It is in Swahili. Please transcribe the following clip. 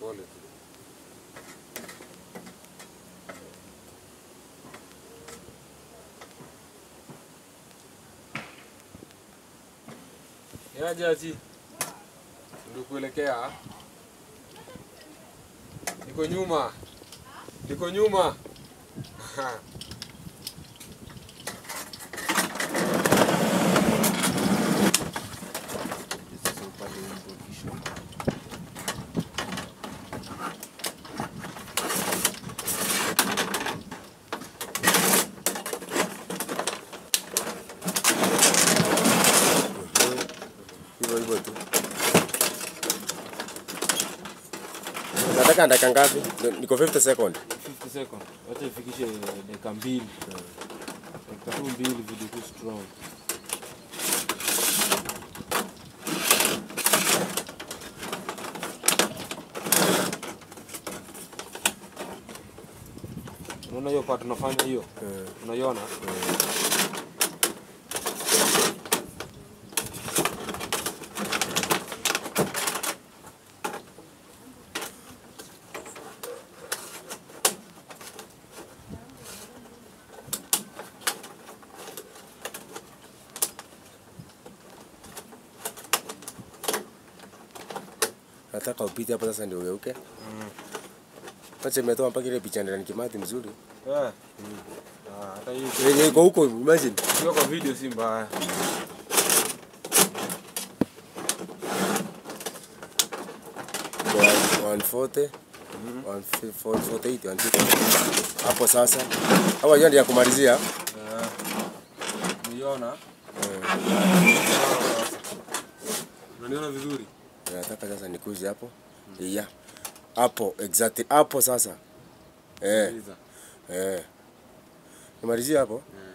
Pole tu. Yaje ati ndio kuelekea. Niko nyuma. Niko nyuma. Sasa upate wimbo kisha. Hivyo hivyo tu. Nataka dakika ngapi? Niko 50 second. 50 second. Wacha ifikishe dakika mbili. Dakika tu mbili video tu strong. Unaona hiyo part tunafanya hiyo? Eh. Unaiona? Nataka upite hapo sasa ndio ugeuke. Acha imetoa mpaka ile picha ndani kimati mzuri. Eh. Ah, hata hiyo Yenye iko huko imagine. Sio kwa video si mbaya. Kwa 140 148 150. Hapo sasa. Hapo hiyo ndio ya kumalizia. Eh. Umeona? Unaniona vizuri? Nataka sasa nikuze hapo. Yeah. Hapo exactly hapo sasa. Eh, Sikiliza. eh. Nimalizie hapo. Eh.